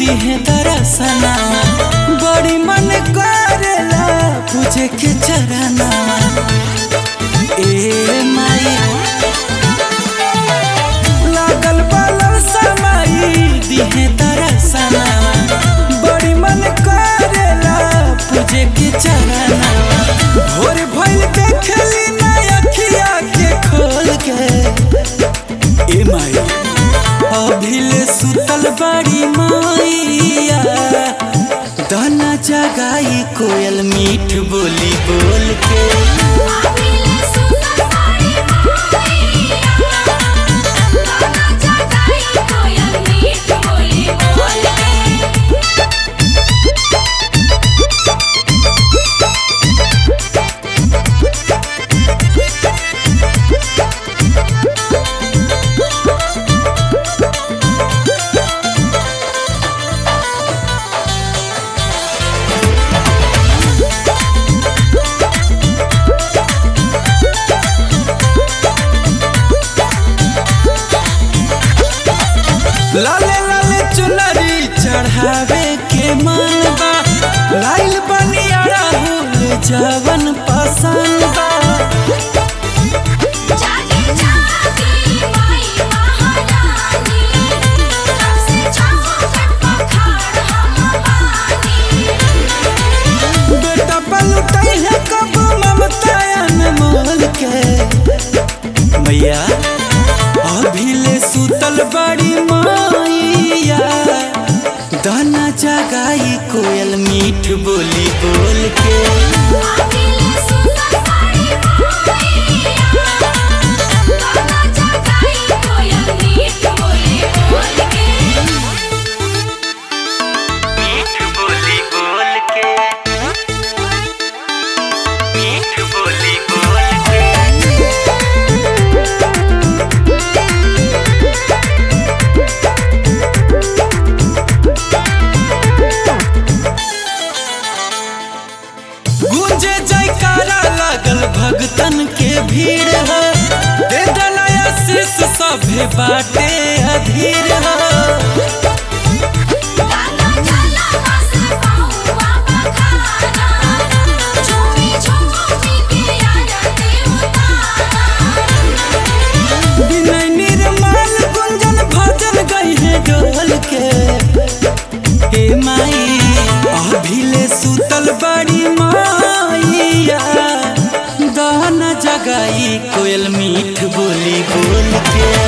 दिहे दरसना बड़ी मन करेला पूजे के चरना ए माई लागल बालर समाई दिहे दरसना बड़ी मन करेला पूजे के चरना भोर भइल देखली ना अखिया के खोल के ए माई अभिले सुतल बड़ी माइया दाना जगाई कोयल मीठ बोली बोल के आबिले सुनर बाड़ी माईया गाना जगाई कोयल मीठ बोली बोल के लाले लाले चुनरी चढ़ावे के मन बा लाइल बनिया राहुल जवन पसंद बा जागे जागे माई महारानी कब से चौखट पखाड़ हम बानी बेटा पलटै है कब ममता अनमोल के मैया अभिले सुतल बड़ी माइया दाना जगाई कोयल मीठ बोली बोल के आबिले सुनर बाड़ी माईया गाना जगाई कोयल मीठ बोली बोल के मीठ बोली बोल के मीठ बोली बोल के गूंजे जयकारा लागल भगतन के भीड़ है दे दलया शीश सभे बाटे अधीर है गाना चला बस पाऊँ बखाना झूमी झूमी के आरती उतारा विनय निर्मल गुंजन भजन गई है डोल के हे माई अभिले सुतल बड़ी माइया दाना जगाई कोयल मीठ बोली बोल के